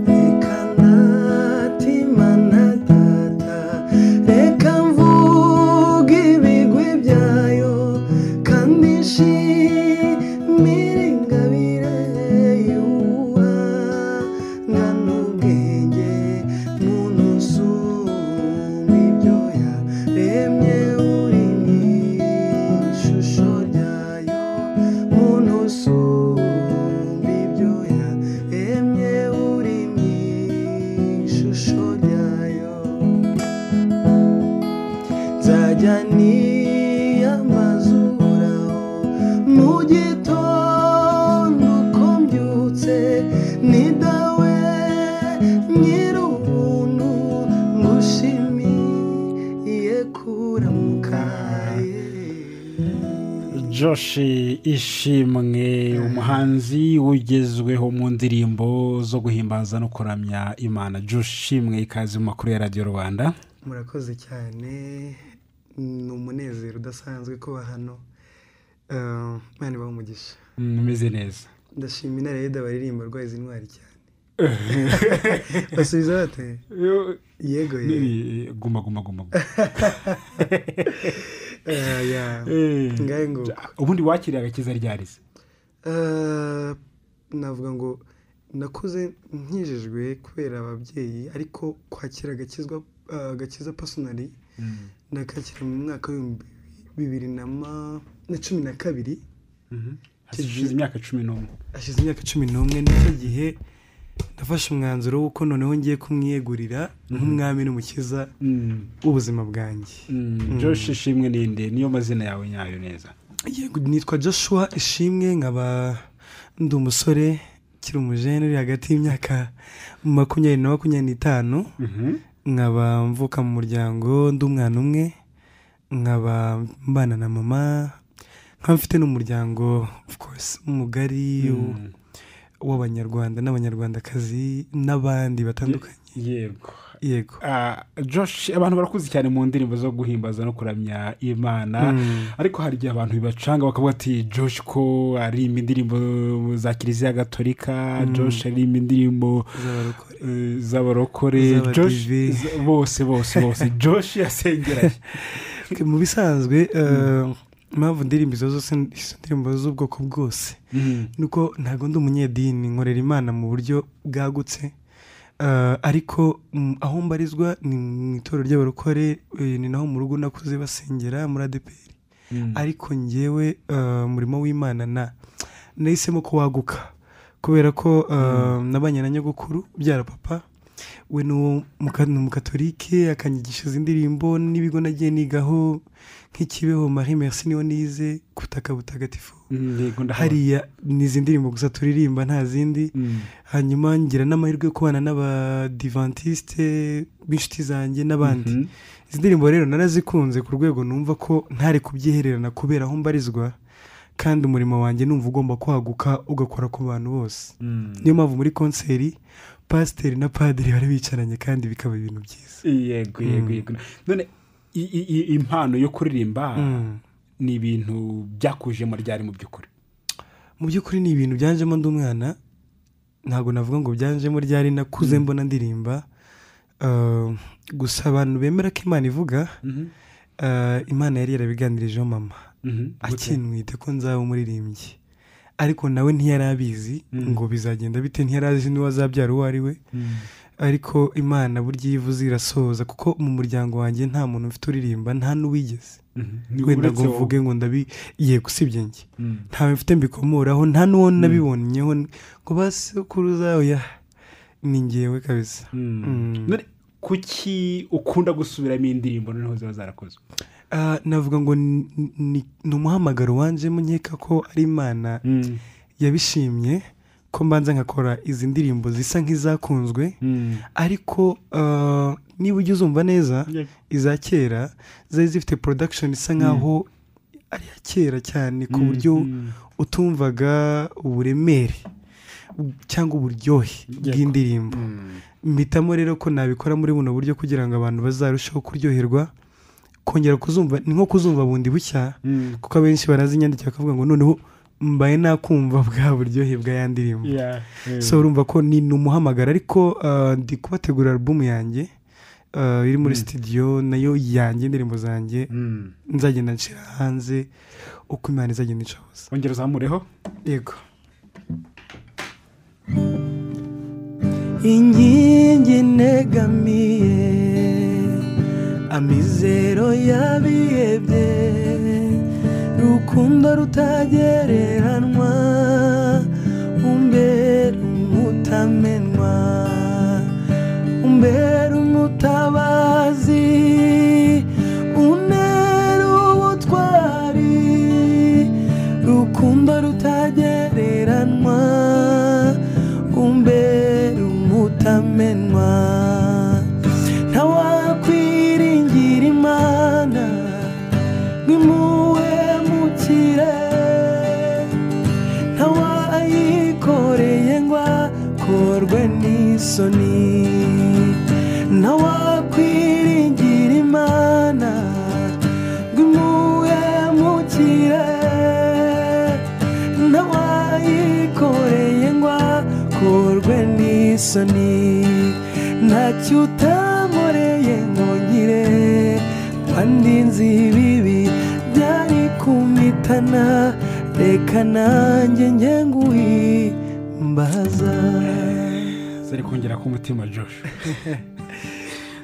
Reka ntatima na tata Reka mvuge ibigwi byayo Kandi nshimire ingabire yuwa Nkana ubwenge muntu usumba ibyo yaremye uri mu ishusho ryayo muntu usumba ibyo yaremye uri mu ishusho ryayo nzajya niyambaza uhoraho mu gitondo uko mbyutse ni dawe nyir'ubuntu ngushimiye kuramuka Josh ishimwe umuhanzi ugezweho mu ndirimbo zo guhimbaza no kuramya imana Josh ishimwe ikaze mu makuru ya radiyo rwanda murakoze cyane ni umunezero udasanzwe kuba hano Eh, Imana ibahe umugisha umeze neza ndashima inarayeda baririmba rwa izi ntwari cyane basubiza bate yego yego Eh, guma guma guma guma. Eh, ya Eh, ngahe ngo ubundi wakiriye agakiza ryarize Eh, navuga ngo nakuze nkijijwe kubera ababyeyi ariko kwakira agakizwa eh, agakiza pasonari nakakira mu mwaka w'ibihumbi bibiri na ma- na cumi na kabiri Mhm. hashize imyaka cumi n'umwe hashize imyaka cumi n'umwe nicyo gihe nafashe umwanzuro w'uko noneho ngiye kumwiyegurira nk'umwami n'umukiza Mm, w'ubuzima bwanjye mm, Josh ishimwe ninde niyo mazina yawe nyayo neza Yego, nitwa joshua ishimwe nkaba ndi umusore ukiri umujene uri hagati y'imyaka makumyabiri na makumyabiri n'itanu Mhm. nkaba mvuka mu muryango ndi umwana umwe nkaba mbana na mama nkaba mfite n'umuryango of course mugari Mm. w'abanyarwanda n'abanyarwandakazi n'abandi batandukanye yego yego Ah, Josh abantu barakuze cyane mu ndirimbo zo guhimbaza no kuramya imana ariko hari igihe abantu bibacanga bakavuga ati josh ko aririmba indirimbo za kiliziya gatolika josh aririmba indirimbo z'abarokore eh, z'abarokore Z'abadive. josh z- bose bose bose josh yasengeranye Ok, mu bisanzwe eh, impamvu ndirimbo izo zose izo ndirimbo z'ubwoko bwose nuko ntabwo ndi umunyedini nkorera imana mu buryo bwagutse Eh, ariko mm, aho mbarizwa ni mu itorero ry'abarokore eh, ni naho mu rugo nakuze basengera muri adeperi ariko njyewe eh, umurimo w'imana na nahisemo ko waguka kubera ko eh, nabanye na nyogokuru ubyara papa we ni uwo muka- ni umukatolike akanyigisha izi ndirimbo n'ibigo nagiye nigaho nk'ikibeho marie merci niyo nize kutaka butagatifu Mm, yego ndahabona. hariya ni izi ndirimbo gusa turirimba nta zindi Mm, hanyuma ngira n'amahirwe yo kubana n'abadivantisite b'inshuti zanjye n'abandi mhm. izi ndirimbo rero narazikunze ku rwego numva ko ntari kubyihererana kubera aho mbarizwa kandi umurimo wanjye numva ugomba kwaguka ugakora ku bantu bose Mm. niyo mpamvu muri konseri pasiteri na padiri bari bicaranye kandi bikaba ibintu byiza yego yego yego none i- i- i- impano yo kuririmba Mm. ni ibintu byakujemo ryari mu by'ukuri mu by'ukuri ni ibintu byanjemo ndi umwana ntabwo navuga ngo byanjemo ryari nakuze mbona ndirimba Eh, gusa abantu bemera ko imana ivuga eh, imana yari yarabiganirijeho mama Mhm. akinwite ko nzaba umuririmbyi ariko nawe ntiyari abizi ngo bizagenda bite ntiyari azi n'uwazabyara uwo ari we Mm. ariko imana burya iyo ivuze irasohoza kuko mu muryango wanjye nta muntu ufite uririmba nta n'uwigeze Mhm. wenda ngo Uretse wowe. mvuge ngo ndabi yego usibye njye Mm. ntawe mfite mbikomoraho nta n'uwo nabibonyeho ngo basekuruza oya ni ngewe kabisa Mm. None kuki ukunda gusubiramo indirimbo noneho ziba zarakozwe Ah, navuga ngo ni- ni ni umuhamagaro wanjye nkeka ko ari imana yabishimye ko mbanza nkakora izi ndirimbo zisa nk'izakunzwe ariko ah, niba ujya uzumva neza iza kera zari zifite production isa nkaho ari iya kera cyane ku buryo Mm. utumvaga uburemere cyangwa uburyohe bw'indirimbo Mm. mpitamo rero ko nabikora muri buno buryo kugira ngo abantu bazarusheho kuryoherwa kongera kuzumva ni nko kuzumva bundi bushya Mm. kuko abenshi barazinyandikira bakavuga ngo noneho mbaye nakumva bwa buryohe bw'aya ndirimbo Yeah, yeah. so urumva ko ni ni umuhamagara ariko uh, ndi kubategura alubumu yanjye uh, iri muri studio nayo yanjye indirimbo zanjye Mm. nzagenda nshyira hanze uko imana izagenda inshoboza wongera uzamureho yego inkingi negamiye amizero yabiyebye rukundo rutagereranwa umbera umutamenwa umbera umutabazi unera ubutwari rukundo rutagereranwa umbera umutamenwa ntawakwiringira imana nk'impuhwe mu kirere ntawayikoreye ngo akorwe n'isoni ntawakwiringira imana ngo imuhe mukire ntawayikoreye ngo akorwe n'isoni ntacyo utankoreye nkongire kandi nzi ibibi byari kumitana reka nanjye njye nguhimbaza zari kongera ku mutima josh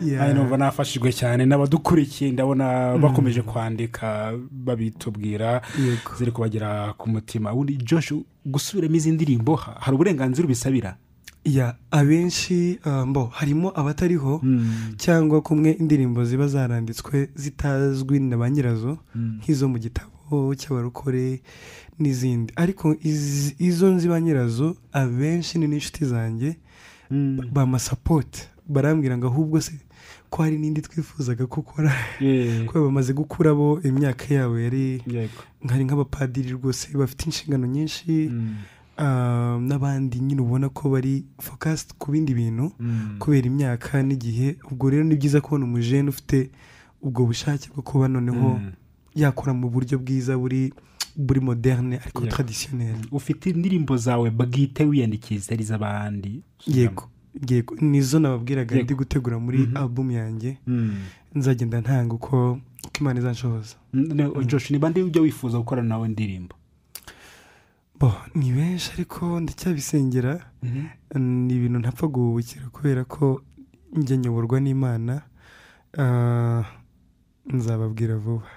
Yeah. Aha numva nafashijwe cyane n'abadukurikiye ndabona bakomeje kwandika babitubwira Yego. ziri kubagera ku mutima ubundi josh gusubiramo izi ndirimbo ha- hari uburenganzira ubisabira ya abenshi uh, mbo harimo abatariho cyangwa kumwe indirimbo ziba zaranditswe zitazwi na ba nyirazo nk'izo mu gitabo cy'abarokore n'izindi ariko izi- izo nzi ba nyirazo abenshi ni n'inshuti zanjye bamasapoti barambwira ngo ahubwo se ko hari n'indi twifuzaga ko ukora Yeah. kuko bamaze gukura bo imyaka yabo yari Yego. hari nk'abapadiri rwose bafite inshingano nyinshi ah, n'abandi nyine ubona ko bari fokasiti ku bindi bintu kubera imyaka n'igihe ubwo rero ni byiza kubona umujene ufite ubwo bushake bwo kuba noneho Mm. yakora mu buryo bwiza buri buri moderne ariko Yeah. traditionnel ufite indirimbo zawe bwite wiyandikiye izitari iz'abandi yego yego nizo nababwiraga Yego. ndi gutegura muri album yanjye Mm. nzagenda ntanga uko uko imana izanshoboza Ne- josh ni bande ujya wifuza gukorana nawe indirimbo bo ni benshi ariko ndacyabisengera ni ibintu ntapfa guhubukira kubera ko njye nyoborwa n'imana Ah, nzababwira vuba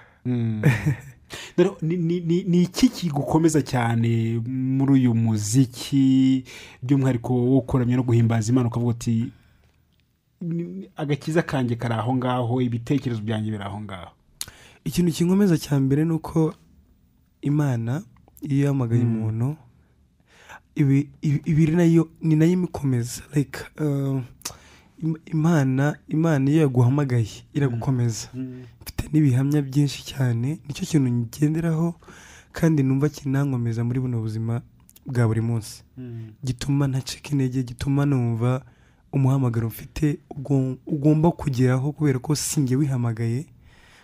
Dore, ni- ni ni- ni iki kigukomeza cyane muri uyu muziki by'umwihariko wo kuramya no guhimbaza imana ukavuga uti "Ni- agakiza kanjye kari aho ngaho ibitekerezo byanjye biri aho ngaho ikintu kinkomeza cya mbere ni uko imana iyo yahamagaye umuntu ibi- ibi- ibiri nayo ni nayo imikomeza like ah, im- imana imana iyo yaguhamagaye iragukomeza mfite n'ibihamya byinshi cyane nicyo kintu ngenderaho kandi numva kinankomeza muri buno buzima bwa buri munsi gituma ntacika intege gituma numva umuhamagaro mfite ugo- ugomba kugeraho kubera ko sinjye wihamagaye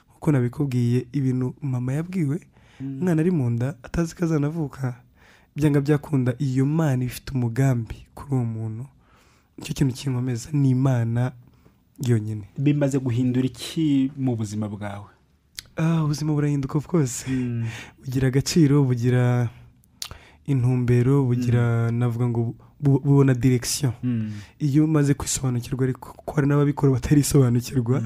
kuko nabikubwiye ibintu mama yabwiwe umwana ari mu nda atazi ko azanavuka byanga byakunda iyo mana ifite umugambi kuri uwo muntu nicyo kintu kinkomeza ni imana yonyine bimaze guhindura iki mu buzima bwawe Ah, ubuzima burahinduka of course bugira agaciro bugira intumbero bugira navuga ngo bu- bu- bubona direction iyo umaze kwisobanukirwa ariko kuko hari n'ababikora batarisobanukirwa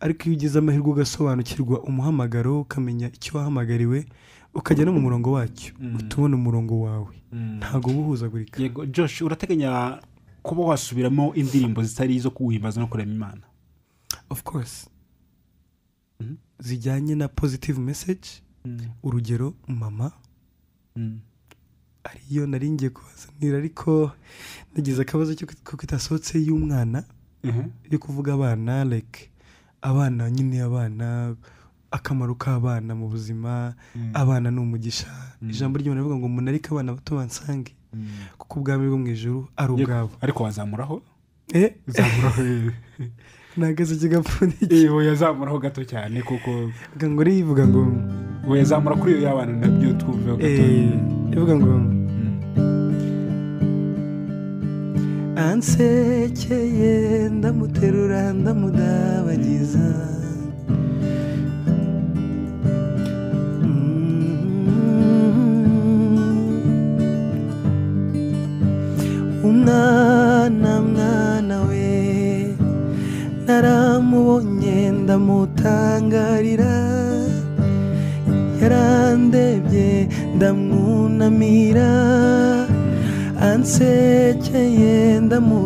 ariko iyo ugize amahirwe ugasobanukirwa umuhamagaro ukamenya icyo wahamagariwe ukajya no mu murongo wacyo uhita ubona umurongo wawe ntabwo uba uhuzagurika yego josh urateganya kuba wasubiramo indirimbo zitari izo kuguhimbaza no kurema imana of course zijyanye na positive message urugero mama ariyo nari ngiye kubazanira ariko nagize akabazo cyo kut- kuko itasohotse y'umwana Mhm. yo kuvuga abana like abana nyine abana akamaro k'abana mu buzima abana ni umugisha ijambo ry'imana rivuga ngo umuntu ariko abana bato bansange kuko ubwami bwo mu ijuru ari ubwabo ariko wazamuraho eh zamuraho nagaze kigapfundikiye yewe yazamuraho gato cyane kuko ngo rivuga ngo wezamura kuri iyo y'abantu nabyo twumve ho gato ivuga ngo ansekeye ndamuterura ndamudabagiza umwana mwana we naramubonye ndamutangarira yarandebye ndamwunamira ansekeye ndamu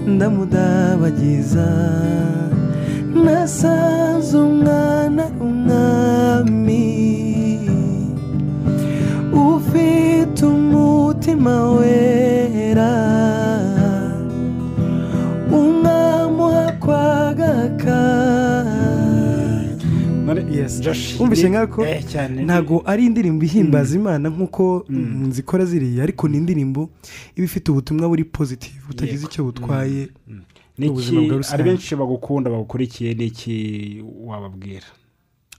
ndamudabagiza nasanze umwana ari umwami ufite umutima wera umwami uhakwagaka none Yes. Josh, Wumvise ni- nkako eh, cyane ntabwo ari indirimbo ihimbaza imana nk'uko nzikora ziriya ariko ni indirimbo iba ifite ubutumwa buri positive butagize icyo butwaye Ni iki- ubuzima bwa rusange. hari benshi bagukunda bagukurikiye ni iki wababwira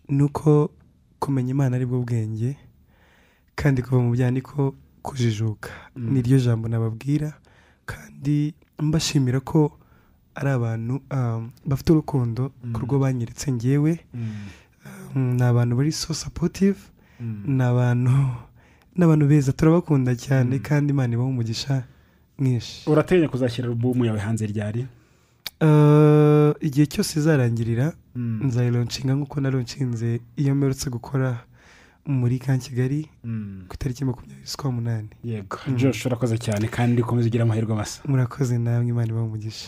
ni uko kumenya imana aribwo bwenge kandi kuva mu byaha niko kujijuka niryo jambo nababwira kandi mbashimira ko ari abantu um, bafite urukundo ku rwo banyeretse ngewe Mm, ni abantu bari so supportive ni abantu ni abantu beza turabakunda cyane kandi imana ibaha umugisha mwinshi urateganya kuzashyira alubumu yawe hanze ryari Eh, igihe cyose izarangirira nzayironshinga nk'uko naronshinze iyo mperutse gukora muri ka kigali ku itariki makumyabiri z'ukwa munani yego josh urakoze cyane kandi ukomeze ugire amahirwe masa murakoze namwe imana ibaha umugisha